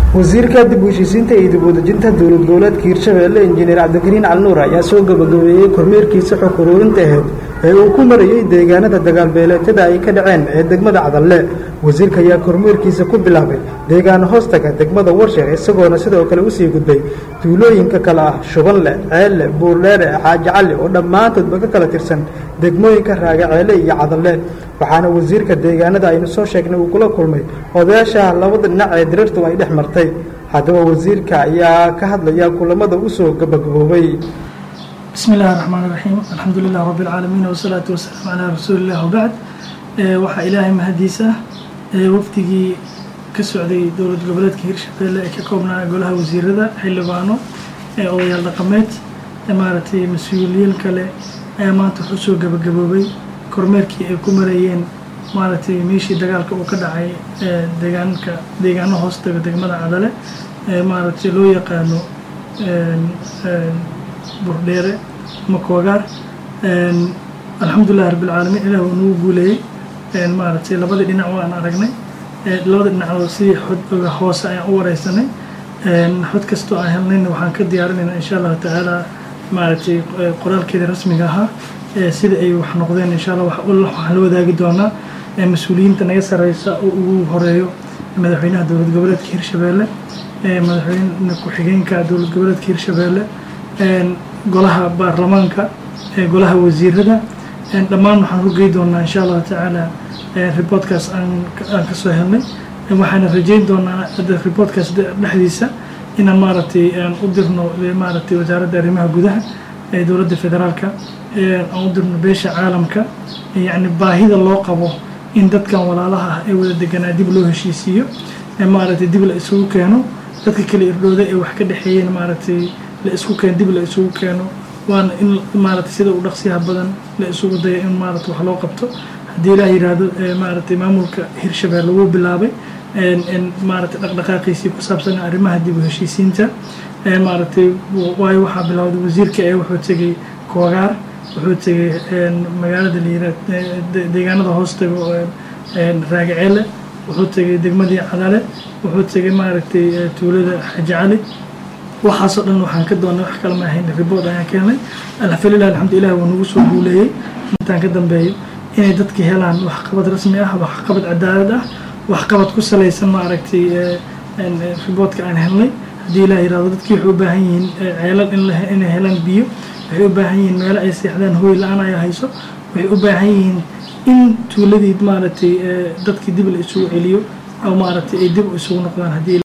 wasiirka dib u heshiisiinta iyo dib udejinta dowlad goboleedka hirshabeelle injineer cabdikariin calnuur ayaa soo gabagabeeyey kormeerkiisa xog uruurinta aheyd ee uu ku marayey deegaanada dagaalbeeleetada ay ka dhaceen ee degmada cadalle wasiirka ayaa kormeerkiisa ku bilaabay deegaano hoostaga degmada warsheer isagoona sidoo kale usii gudbay duulooyinka kale ah shubanle ceelle buurdheere xaaji cali oo dhammaantoodba ka kala tirsan degmooyinka raagaceele iyo cadalle waxaana wasiirka deegaanada aynu soo sheegnay uu kula kulmay odayaasha labada dhinac ee dirirtu ay dhex martay haddaba wasiirka ayaa ka hadlaya kulamada usoo gabagaboobay bismi illaahi raxmaan iraxiim alxamdu lilah rabbi alcaalamiin wasalaatu wasalaamu calaa rasuuli illah wabacd waxaa ilaahay mahadiisa wafdigii ka socday dowlad goboleedka hirshabeelle ee ka koobnaa golaha wasiirada xildhibaano odayaal dhaqameed maaragtay mas-uuliyiin kale ayaa maanta wuxuu soo gabagaboobay kormeerkii ay ku marayeen maaragtay meeshii dagaalka uu ka dhacay deegaanka deegaano hoostaga degmada cadale maaragtay loo yaqaano burdheere ama koogaar alxamdulilah rabbilcaalamiin ilah uu nagu guuleeyey maaragtay labadii dhinac waan aragnay labada dhinacoo sidii xod hoose ayaan u wareysanay xod kastoo aan helnayna waxaan ka diyaarinaynaa insha allahu tacaala maaragtay qoraalkeeda rasmiga ahaa sida ay wax noqdeen insha allah waxaan la wadaagi doonaa mas-uuliyiinta naga sareysa oo ugu horeeyo madaxweynaha dowlad goboleedka hirshabeelle madaxweyne ku-xigeenka dowlad goboleedka hirshabeelle golaha baarlamaanka golaha wasiirada dhammaan waxaan u gey doonaa insha allahu tacaala reportkaas aan kasoo helnay waxaana rajeyn doonaa reportkaas dhexdiisa inaan maaragtay aan u dirno maaragtay wasaaradda arrimaha gudaha ee dowladda federaalka aan u dirno beesha caalamka yacni baahida loo qabo in dadkan walaalaha ah ee wada deganaa dib loo heshiisiiyo maaragtay dib la isugu keeno dadka kale irdhooda ee wax ka dhexeeyeen maaragtay la isku keeno dib la isugu keeno waana in maaragtay sida u dhaqsiyaha badan la isugu dayo in maaragtay wax loo qabto haddii ilaah yidhaahdo maaragtay maamulka hirshabeelle wuu bilaabay maaragtay dhaqdhaqaaqiisii ku saabsan arrimaha dib u heshiisiinta maaragtay waayo waxaa bilowday wasiirka ee wuxuu tegey koogaar wuxuu tegey magaalada layira deegaanada hoostaga raagaceele wuxuu tegey degmadii cadale wuxuu tegey maaragtay tuulada xaji cali waxaasoo dhan waxaan ka doonay wax kale ma ahayn ribord ayaan keenay alxamdulilah alxamdulilah wuu nagu soo guuleeyey intaan ka dambeeyo inay dadka helaan waxqabad rasmi ah waxqabad cadaalad ah waxqabad ku salaysan maaragtay riboodka aan helnay haddii ilaah yirahdo dadkii waxay u baahan yihiin ceelal inay helaan biyo waxay u baahan yihiin meelo ay seexdaan hooy la-aan ayaa hayso waxay u baahan yihiin in tuuladii maaragtay dadkii dib la isugu celiyo oo maaragtay ay dib isugu noqdaan haddii